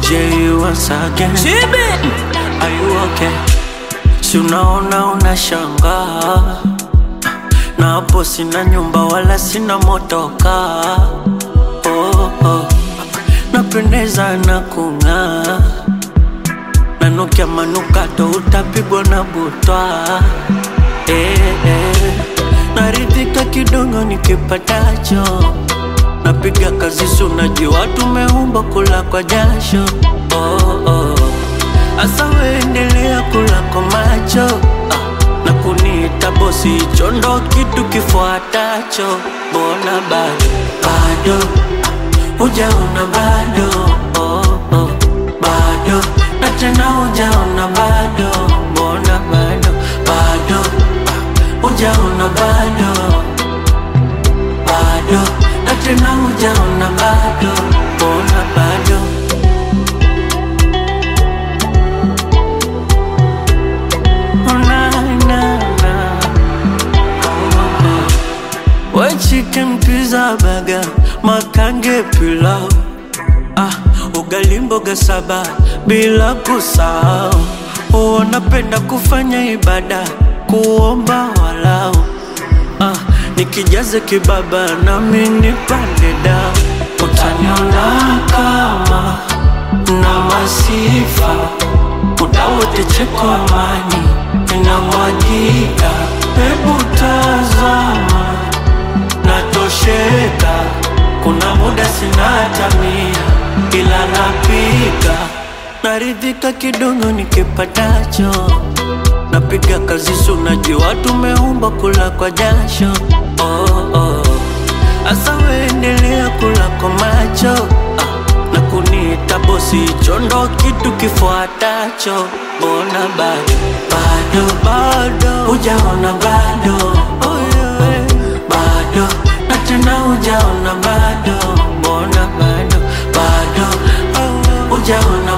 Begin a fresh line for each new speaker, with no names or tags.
J once again. Are you okay? Si unaona unashangaa, na hapo sina nyumba wala sina motoka. Oh, oh. Napendeza na kung'aa, nanukia manukato, utapigwa na butwa. Eh, eh. Naridhika kidogo nikipatacho, napiga kazi, si unajua tumeumba kula kwa jasho. Oh, oh. Asa weendelea kula kwa macho ah, na kuniita bosi, hicho ndo kitu kifuatacho. Mbona bado bado hujaona bado oh, oh, bado na tena hujaona bado, mbona bado bado ah, hujaona bado bado na tena hujaona bado, mbona bado Oh, na, na, na. We chicken pizza burger, makange pilau ah, ugali mboga saba bila kusahau. Wanapenda kufanya ibada, kuomba walau ah, nikijaze kibaba nami nipande dao, utaniona kama na masifa muda wote cheko amani inamwagika, hebu tazama natosheka, kuna muda sina hata mia, ila napika naridhika kidogo nikipatacho, napiga kazi, si unajua tumeumba kula kwa jasho. Oh, oh. Asa weendelea kula kwa macho ah, na kuniita bosi, hicho ndo kitu kifuatacho. Mbona bado bado bado hujaona bado oh, yeah. bado na tena hujaona bado, mbona bado bado oh, hujaona